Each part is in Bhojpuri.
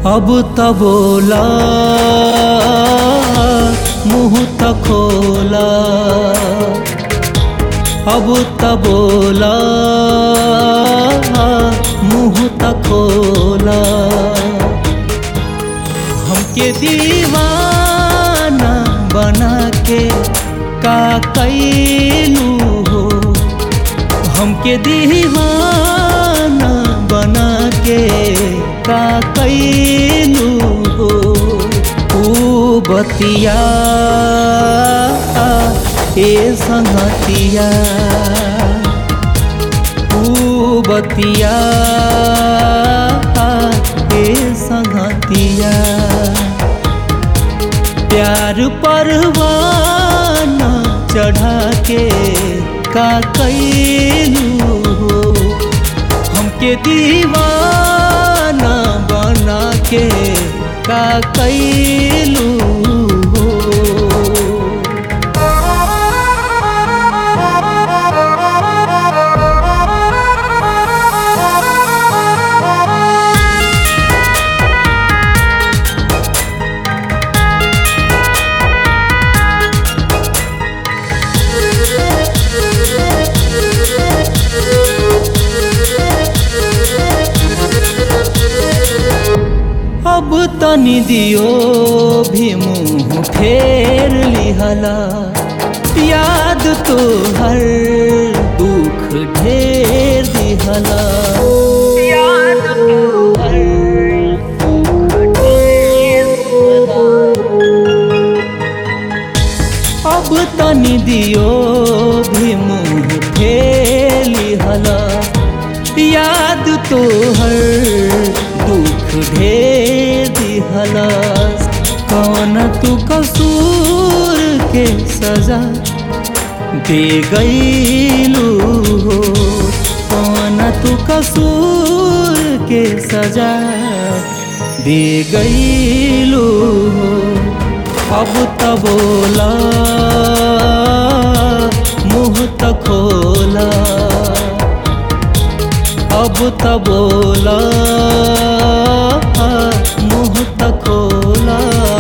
अब त बोला मुँह त खोला अब त बोला मुँह त खोला हमके दीवाना बना के का कैलू हो हमके दीवाना बना के का कैलू हो ऊ बतिया ए संगतिया ऊ बतिया ए संगतिया प्यार परवाना चढ़ा के का कैलू हो हमके दीवाना बना के का कैलू हो अब तनी दियो भी मुँह फेर लिहला याद तो हर दुख ढेर दिहला याद तो हर दुख ढेर दिहला अब तनी दियो भी मुँह फेर लिहला याद तो हर दुख ढेर दिहला कौन तू कसूर के सजा दे गईलू हो कौन तू कसूर के सजा दे गईलू हो अब त बोला मुँह त खोला अब त बोला मुँह त खोला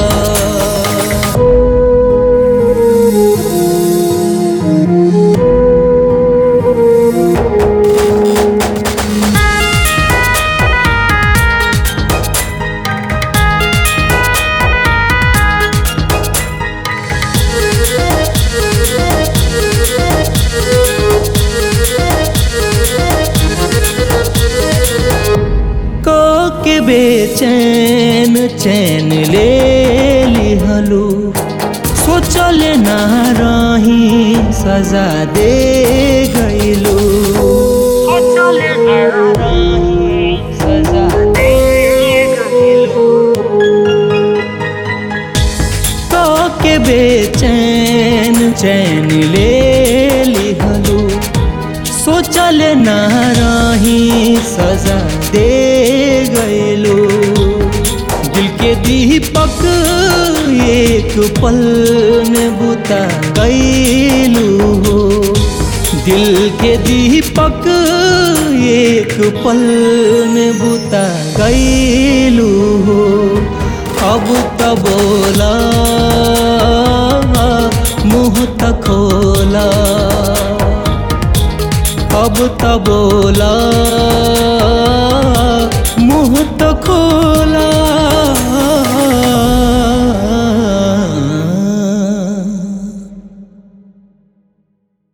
को के बेचैन चैन ले लिहलू सोचल ना रही सजा दे गईलू सोचल ना रही सजा दे गईलू तो के बेचैन चैन ले लिहलू सोचल ना रही सजा दे गईलू दिल के दीपक एक पल में बुता गईलू हो दिल के दीपक एक पल में बुता गईलू हो अब त बोला मुँह त खोला अब त बोला मुँह त खोला